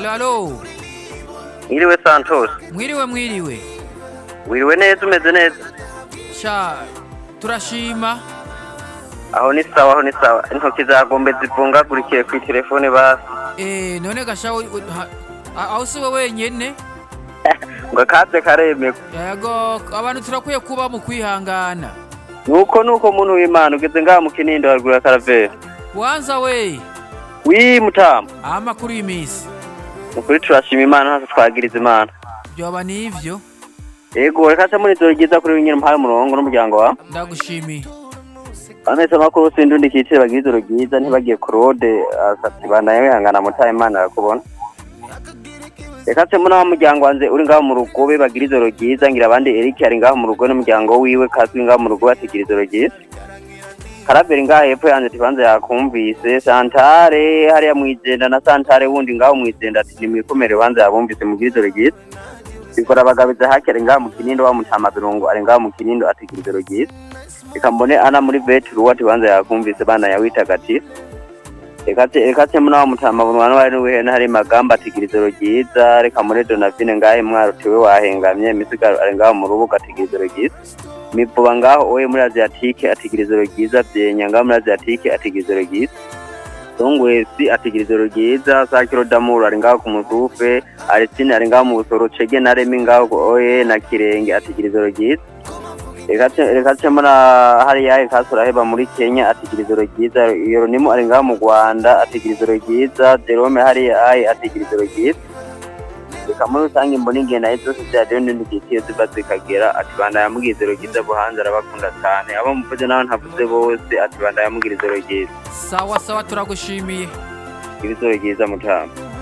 alo alo Mwiriwe Santos. mwiriwe mwiriwe Wiriwe neza umeze neza. sha turashima Aho ni sawa aho ni sawa. Intoki zagombe zivungagurikiye ku telefone basi. Eh, none gasha u- u- ha- a- aho si we wenyene Ngo kaze karemeko. yego abantu turakwiye kuba mu kwihangana Nuko nuko muntu w'Imana ugeze ngaha mu Kinindo haruguru karavera. wanza we Wi mutama. amakuru y'imisi Ukuri turashima Imana hasi twagiriza Imana. byoba nivyo Yego reka se muri zo ryiza kuri nyine mpaye umurongo n'umuryango wa. ndagushimiye Amese makuru sindundi kitire bagira ijoro ryiza ntibagiye Claude asati banaye wihangana mutaye Imana arakubona. Reka se muri wa muryango wanze uri ngaho mu rugo be bagira ijoro ryiza ngira abandi Eric ari ngaho mu rugo n'umuryango wiwe kazwi ngaho mu rugo batigira ijoro ryiza. Karaberi ngaho hepfo yanze tibanze yakumvise Santare hariya mwijenda na Santare wundi ngaho mwijenda ati nimwikomere banze yabumvise mugira ijoro ryiza. Bikora bagabiza hakere ngaho mu Kinindo wa mutama birungo ari ngaho mu Kinindo atigira ijoro ryiza. reka mbone ana muri betru wati banza yakumvise bana yawitagatifu ekate ekate muna mutama bunwana wari wihena hari magamba atigira ijoro ryiza reka muri donavine ngahe mwaro tiwe wahengamye misigaro ari ngaho mu rubuga atigira ijoro ryiza mivuba ngaho oye muri asiatike atigira ijoro ryiza vyenya ngaho muri asiatike atigira ijoro ryiza songwesi atigira ijoro ryiza sakiro damuru ari ngaho ku musufe arisine ari ngaho mu busoro cege na remi ngaho oye na kirenge atigira ijoro ryiza reka cemona hariya kasura heba muri kenya atigira ijoro ryiza yoronimu ari ngaho mu rwanda atigira ijoro ryiza jerome hariya ayi atigira ijoro ryiza reka muri rusange mbona ingenda zose ziradiyo n'indi gitiyo ziba zikagera ati banda yamugira ijoro ryiza buhanze arabakunda cyane abo muvuze nawe ntavuze bose ati banda yamugira ijoro ryiza sawa sawa turagushimiye ijoro ryiza mutama